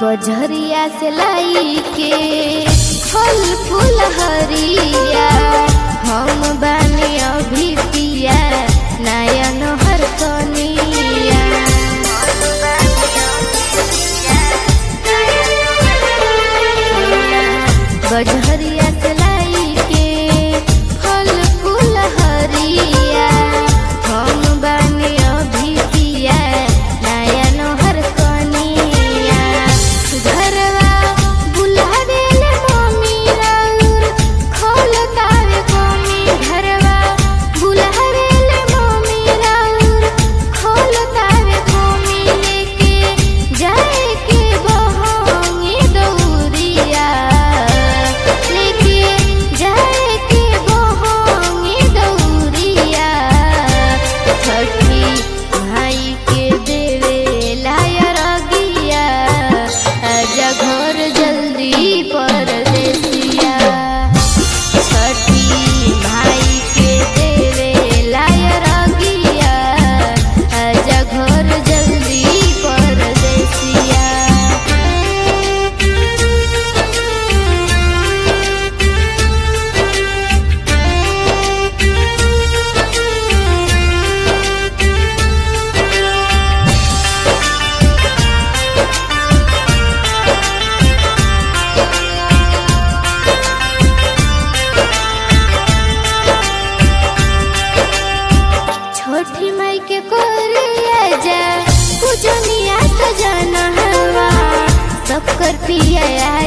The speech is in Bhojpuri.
बजरिया से लाई के फल फूल हरिया हम बानी अभी पिया नयन हर कनिया बजरिया से लाई के फल फूल हरिया हम बानी अभी पिया नयन हर कनिया घरवा बुला देले मम्मी राउर खोल तावे मम्मी घरवा बुला देले मम्मी राउर खोल तावे मम्मी लेके जाए के बहोंगी दौरिया लेके जाए के बहोंगी दौरिया छठी भाई के देवे लायर गिया आजा घर जल्दी परदेसिया छठी भाई के देवे लायर गिया आजा घर जल्दी परदेसिया छोटी माई के कोरिया जा पूजनिया सजना हवा सब कर पिया